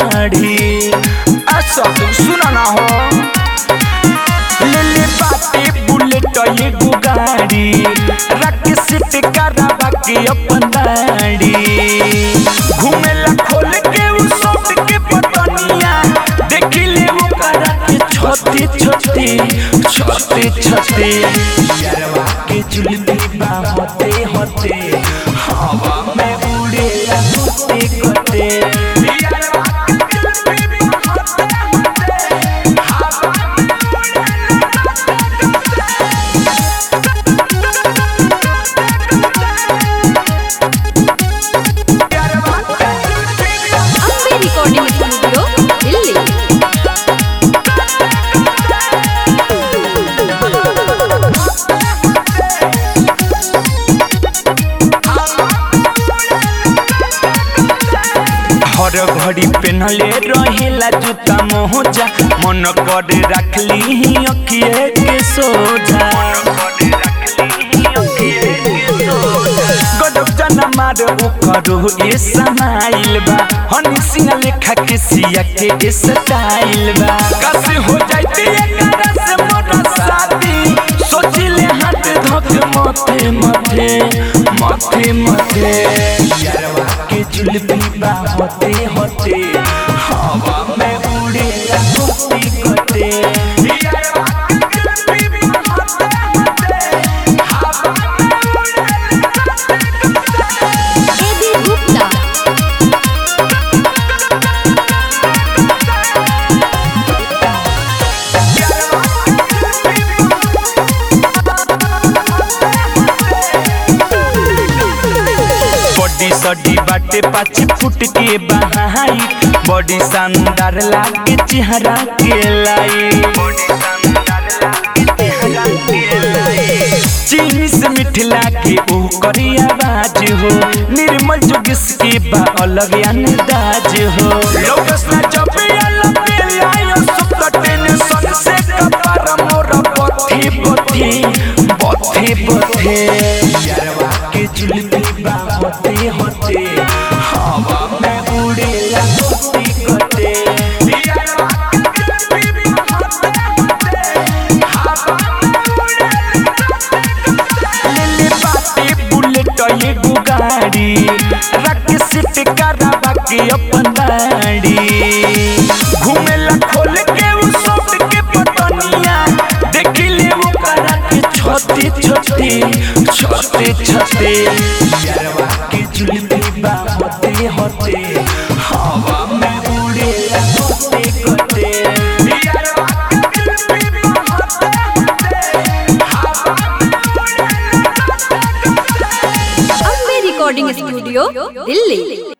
दाढ़ी आ सब सुना ना हो ले ले बाटे बुलेट एगो गाड़ी रख सीट करावा के अपन दाढ़ी घूमेला खोल के उ शर्ट के बटनिया देख ले वो करा के छोटे छोटे छोटे छोटे यारवा के जुल्फी बा होते होते हवा में उड़े होते होते यारवा के जुल्फी बा होते होते हवा में अम्बे रिकॉर्डिंग स्टूडियो दिल्ली हर घड़ी पहनले रहेला जूता मोजा मन कर रखली ही अखिए के सोझा गजब जना मार करो ये समाइल बा हनी सिंह लेखा के सिया के ये स्टाइल बा कस हो जाते एकरा से मोरा शादी सोचिले हाथ धक मथे मथे मथे मथे यारवा के जुल्फी बा होते होते हवा में उड़े होते होते यारवा के जुल्फी बा होते होते हवा में उड़े एबी गुप्ता बॉडी सडी बाटे पाँच फुट के बहाई बॉडी शानदार लागे चेहरा के लाई चीनी से मिठला के ओ करी आवाज हो निर्मल जोगिस के बा अलग अंदाज हो लोकस ना जबे अलग लायो सुत टेंशन से कपार मोर पथी पथी पथी पथी यारवा के जुल्फी बा होते होते हवा में उड़े होते होते यारवा के जुल्फी बा होते होते हवा में उड़े लेले बाटे बुलेट एगो गाड़ी रख सीट करावा के अपन दाढ़ी घूमेला खोल के उ शर्ट के बटनिया देख ले वो करा के छोटे छोटे छोटे छोटे यारवा के जुल्फी बा होते होते हवा में उड़े होते होते यारवा के जुल्फी बा होते होते हवा में उड़े अम्बे रिकॉर्डिंग स्टूडियो दिल्ली